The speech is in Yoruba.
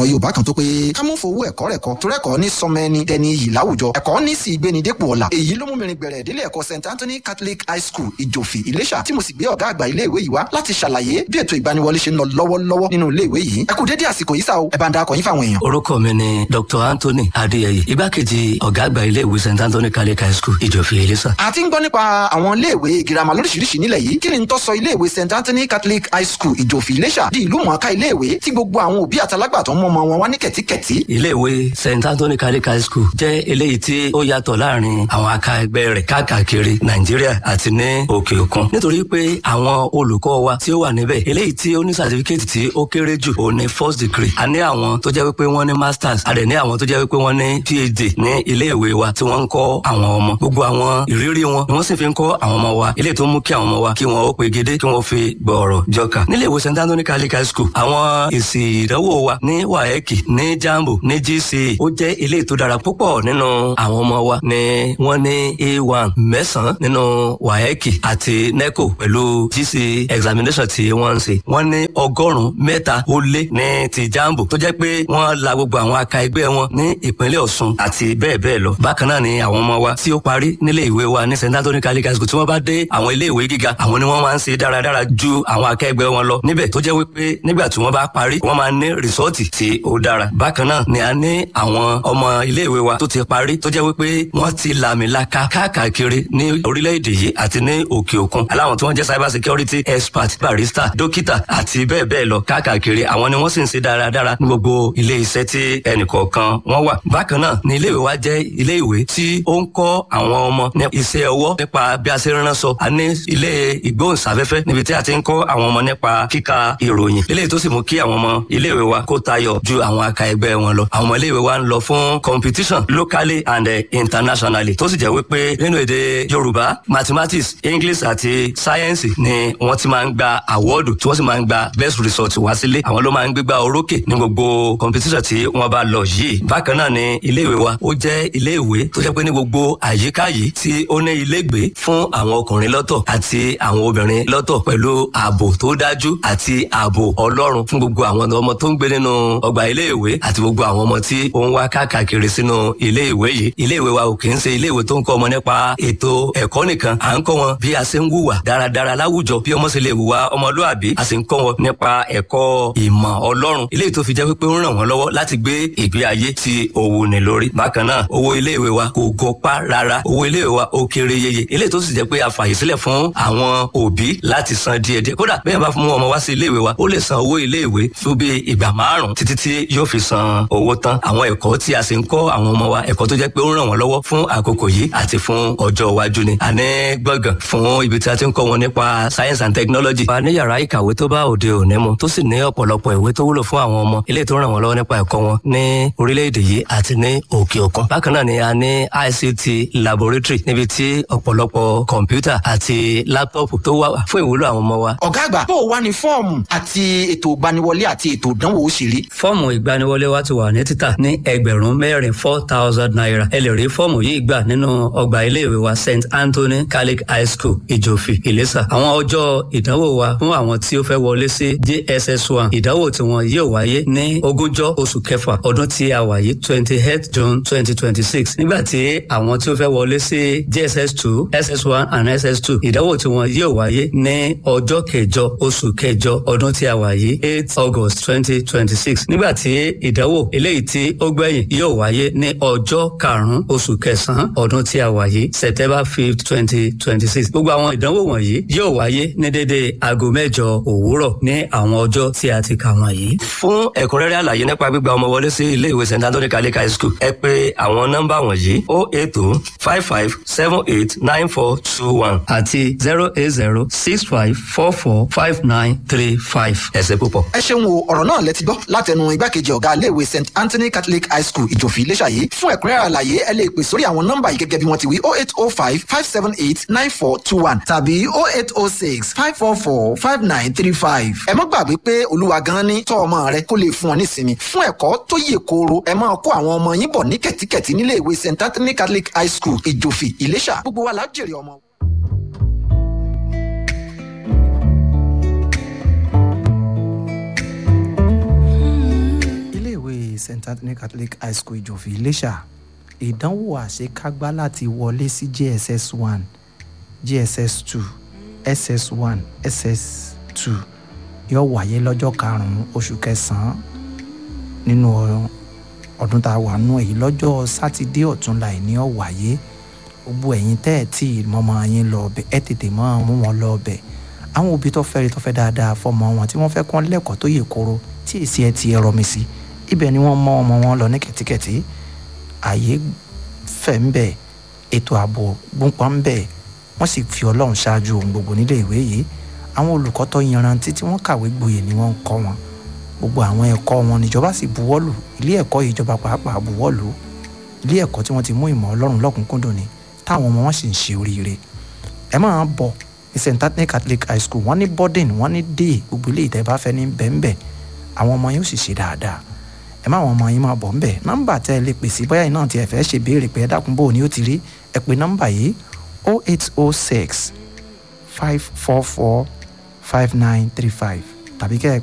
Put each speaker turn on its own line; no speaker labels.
ọ̀rọ̀ yorùbá kan tó pé ká mú fowó ẹ̀kọ́ rẹ̀ kọ́ torí ẹ̀kọ́ ní sọmọ ẹni dẹni iyì láwùjọ ẹ̀kọ́ ní sì gbéni dépò ọ̀la èyí ló mú mi rin bẹ̀rẹ̀ ìdílé ẹ̀kọ́ st anthony catholic high school ìjòfì ìlẹ́ṣà tí mo sì gbé ọ̀gá àgbà ilé ìwé yìí wá láti ṣàlàyé bí ètò ìgbaniwọlé ṣe ń lọ lọ́wọ́lọ́wọ́ nínú ilé ìwé yìí ẹ kú dédé àsìkò yìí sá o ẹ bá ń da akọ̀yìn fáwọn èèyàn.
orúkọ mi ni dr anthony adéyẹyẹ igbákejì ọ̀gá àgbà ilé ìwé st anthony catholic high school ìjòfì ìlẹ́ṣà.
a ti ń gbọ́ nípa àwọn iléèwé girama lóríṣiríṣi nílẹ̀ yìí kí ni n tó sọ iléèwé st anthony catholic high school ìjòfì ìlẹ́ṣà di ìlú mọ̀ọ́ká iléèwé tí gbogbo àwọn òbí àtàlágbàtọ́ mọ́ ọmọ wọn wá ní kẹ̀tíkẹ̀tí.
iléèwé st anthony catholic high school jẹ́ eléyìí tí ó yàtọ̀ láàrin àwọn aka ẹgbẹ́ rẹ̀ káàkiri nàìjíríà àti ní òkè òkun nítorí pé àwọn olùkọ́ wa tí ó wà níbẹ̀ eléyìí tí ó ní sàtífíkẹ́tì tí ó kéré jù ó ní first degree a ní àwọn tó jẹ́ wípé wọ́n ní masters a dẹ̀ ní àwọn tó jẹ́ wípé wọ́n ní phd ní iléèwé wa tí wọ́n ń kọ́ àwọn ọmọ gbogbo àwọn ìrírí wọn ni wọ́n sì fi ń kọ́ àwọn ọmọ wa eléyìí tó mú kí àwọn ọmọ wa kí wọ́n ó pegedé kí wọ́n fi gbọ̀ọ̀rọ̀ jọkà nílé ìwé st anthony catholic high school àwọn èsì ìdánwò wa ní waeki ní jambo ní gce ó jẹ́ eléyìí tó dára púpọ̀ nínú àwọn ọmọ wa ni wọ́n ní a1 mẹ́sàn-án nínú waeki àti neco pẹ̀lú gce examination tí wọ́n ń ṣe wọ́n ní ọgọ́rùn-ún mẹ́ta ó lé ní ti jambo tó jẹ́ pé wọ́n la gbogbo àwọn aka ẹgbẹ́ wọn ní ìpínlẹ̀ ọ̀ṣun àti bẹ́ẹ̀ bẹ́ẹ̀ lọ bákan náà ni àwọn ọmọ wa tí ó parí nílé ìwé wa ní st anthony catholic high school tí wọ́n bá dé àwọn ilé ìwé gíga àwọn ni wọ́n máa ń ṣe dáradára ju àwọn akẹgbẹ́ wọn lọ níbẹ̀ tó jẹ́ wípé nígbà tí wọ́n bá parí wọ́n máa ní rìsọ́ọ̀tì tí ó dára bákan náà ni a ní àwọn ọmọ ilé ìwé wa tó ti parí tó jẹ́ wípé wọ́n ti làmìlaka káàkiri ní orílẹ̀-èdè yìí àti ní òkè òkun aláwọn tí wọ́n jẹ́ cyber security expert barista dókítà àti bẹ́ẹ̀ bẹ́ẹ̀ lọ káàkiri àwọn ni wọ́n sì ń ṣe dáradára ní gbogbo ilé iṣẹ́ tí ẹnìkọ̀ọ̀kan wọ́n wà bákan náà ni ilé ìwé wa jẹ́ ilé ìwé tí ó ń kọ́ àwọn ọmọ ní iṣẹ́ ọwọ́ nípa bí a ṣe ń ránṣọ a ní ilé ìgbóhùnsáfẹ́fẹ́ níbi tí a ti ń kọ́ àwọn ọmọ nípa kíka ìròyìn eléyìí tó sì mú kí àwọn ọmọ iléèwé wa kó tayọ ju àwọn aka ẹgbẹ́ wọn lọ àwọn ọmọ iléèwé wa ń lọ fún competition locally and uh, internationally tó sì jẹ́ wípé nínú èdè yorùbá mathematics english àti science ni wọ́n ti máa ń gba awọ́ọ̀dù tí wọ́n sì máa ń gba best result wá sílé àwọn ló máa ń gbégbá orókè ní gbogbo competition tí wọ́n bá lọ yìí bákan náà ni iléèwé wa ó jẹ́ iléèwé tó jẹ́ pé ní gbogbo àyíká yìí tí ó ní ilégbé fún àwọn ọkùnrin lọ́tọ̀ àti àwọn obìnrin lọ́tọ̀ pẹ̀lú ààbò tó dájú àti ààbò ọlọ́run fún gbogbo àwọn ọmọ tó ń gbé nínú ọgbà iléèwé àti gbogbo àwọn ọmọ tí ó ń wá káàkiri sínú iléèwé yìí iléèwé wa ò kì í ṣe iléèwé tó ń kọ́ ọmọ nípa ètò ẹ̀kọ́ nìkan à ń kọ́ wọn bí a ṣe ń wùwà dáradára láwùjọ bí ọmọ ṣe lè wùwà ọmọlúàbí a sì ń kọ́ wọn nípa ẹ̀kọ́ ìmọ̀ ọlọ́run eléyìí tó fi jẹ́ pé ó ń ràn wọ́n lọ́wọ́ láti gbé ìgbé ayé tí òwò ní lórí bákan náà owó iléèwé wa kò gọpá rárá owó iléèwé wa ó kéré yeye eléyìí tó sì jẹ́ pé a fàyè sílẹ̀ fún àwọn òbí láti san díẹ̀díẹ̀ kódà bẹ́ẹ̀ bá fún ọmọ wá sí iléèwé wa ó lè san owó iléèwé fún bí ìgbà márùn títí tí yóò fi san owó tán àwọn ẹ̀kọ́ tí a sì ń kọ́ àwọn ọmọ wa ẹ̀kọ́ tó jẹ́ pé ó ń ràn wọ́n lọ́wọ́ fún àkókò yìí àti fún ọjọ́ iwájú ni a ní gbọ̀ngàn fún ibi tí a ti ń kọ́ wọn nípa science and technology. a ní yàrá ìkàwé tó bá òde òní mu tó sì ní ọ̀pọ̀lọpọ̀ ìwé tó wúlò fún àwọn ọmọ ilé tó ràn wọ́n lọ́wọ́ nípa ẹ̀kọ́ wọn ní orílẹ̀-èdè yìí àti ní òkè òkun. bákan náà ni a ní ICT laboratory níbi tí ọ̀pọ̀lọpọ̀ kọ̀ǹpútà àti láptọ̀pù tó wà fún ìwúlò àwọn ọmọ wa.
ọ̀gá àgbà bó o wá ní fọ́ọ̀mù àti ètò ìgbaniwọlé àti ètò ìdánwò ó ṣe rí.
fọ́ọ̀mù ìgbaniwọlé wa ti wà ní títà ní ẹgbẹ̀rún mẹ́rin four thousand naira ẹ lè rí fọ́ọ̀mù yìí gbà nínú ọgbà iléèwé wa st anthony catholic high school ìjòfì ìlẹ́sà àwọn ọjọ́ ìdánwò wa fún àwọn tí ó fẹ́ wọlé sí jss one ìdánwò tí wọn yóò wáyé ní ogúnjọ́ oṣù kẹfà ọdún tí a wà yìí twenty eight june twenty twenty six nígbà tí àwọn tí ó fẹ́ wọlé sí jss two ss one and ss two ìdánwò tí wọn yóò wáyé ní ọjọ́ kẹjọ oṣù kẹjọ ọdún tí a wà yìí eight august twenty twenty six nígbà tí ìdánwò eléyìí tí ó gbẹ̀yìn yóò wáyé ní ọjọ́ karùn-ún oṣù kẹsàn-án ọdún tí a wà yìí september fifth twenty twenty six gbogbo àwọn ìdánwò wọ̀nyí yóò wáyé ní dédé aago mẹ́jọ òwúrọ̀ ní àwọn ọjọ́ tí a ti kà wọ̀nyí. fún ẹ̀kúnrẹ́rẹ́ àlàyé nípa gbígba ọmọ wọlé sí ilé ìwé st anthony catholic high school ẹ pè àwọn nọ́mbà wọ̀nyí o eight two five five seven eight nine four two one àti zero eight zero six five four four five nine three five. ẹ ṣé púpọ̀.
ẹ ṣeun o ọ̀rọ̀ náà lẹ ti gbọ́ látẹnu igbákejì ọ̀gá iléèwé st anthony catholic high school ìjòfì iléṣà yìí fún ẹ̀kúnrẹ́rẹ́ àlàyé ẹ lè pè sórí àwọn nọ́mbà yìí gẹ́gẹ́ bí wọ́n ti wí oh eight oh five five seven eight nine four two one tàbí oh eight oh six five four four five nine three five. ẹ má gbàgbé pé olúwa gan ni tọ́ ọmọ rẹ kó lè fún ọ nísinmi fún ẹ̀kọ́ tó yè kooro ẹ máa kó àwọn ọmọ yín bọ̀ ní kẹ̀tíkẹ̀tí nílé ìwé st anthony catholic high school ìjòfì ìléṣà gbogbo wa la jèrè ọmọ.
st anthony catholic high school ìjòfì iléṣà ìdánwò àṣekágbá láti wọlé sí jss one gss two ss one ss two yóò wáyé lọ́jọ́ karùn-ún oṣù kẹsàn-án nínú ọdún tá a wà nù èyí lọ́jọ́ sátidé ọ̀túnla ẹ̀ ní ó wáyé gbogbo ẹ̀yin tẹ́ ẹ̀ tí mọ́mọ́ yín lọ ọbẹ̀ ẹ̀ tètè mọ́ mú wọn lọ ọbẹ̀ àwọn òbí tó fẹ́ rí tó fẹ́ dáadáa fọmọ wọn tí wọ́n fẹ́ kọ́ lẹ́kọ̀ọ́ tó yè kóró tí èsì ẹ̀ ti ẹ̀rọ mi sí ibẹ̀ ni wọ́n mọ́ ọmọ wọn lọ ní kẹ̀tíkẹ̀tí ààyè fẹ̀ ń bẹ̀ ètò ààbò gbóǹpọ̀ ń bẹ̀ wọ́n sì fi ọlọ́run ṣáájú ohun gbogbo nílé ìwé yìí àwọn olùkọ́ tó yanrantí tí wọ́n kàwé gboyè ni wọ́n ń kọ́ wọn gbogbo àwọn ẹ̀kọ́ wọn níjọba sì buwọ́lù ilé ẹ̀kọ́ ìjọba pàápàá buwọ́lù ilé ẹ̀kọ́ tí wọ́n ti mú ìmọ̀ ọlọ́run lọ́kùnkúndùn ni táwọn ọmọ wọn sì ń ṣe oríire ẹ máa bọ̀ ní st anthony catholic high school wọ́n ní boarding wọ́n ní day gbogbo ilé ìtẹ́ bá fẹ́ ní bẹ́ẹ̀nbẹ́ àwọn ọmọ yóò sì ṣe dáadáa ẹ má àwọn ọmọ yín máa bọ̀ ńbẹ̀ nọ́mbà tẹ́ ẹ lè pèsè bóyá iná tí ẹ fẹ́ ṣe béèrè pé ẹ dákun bò ní ó ti rí ẹ pè nọ́mbà yìí 0806 544 5935 tàbí kẹ́ ẹ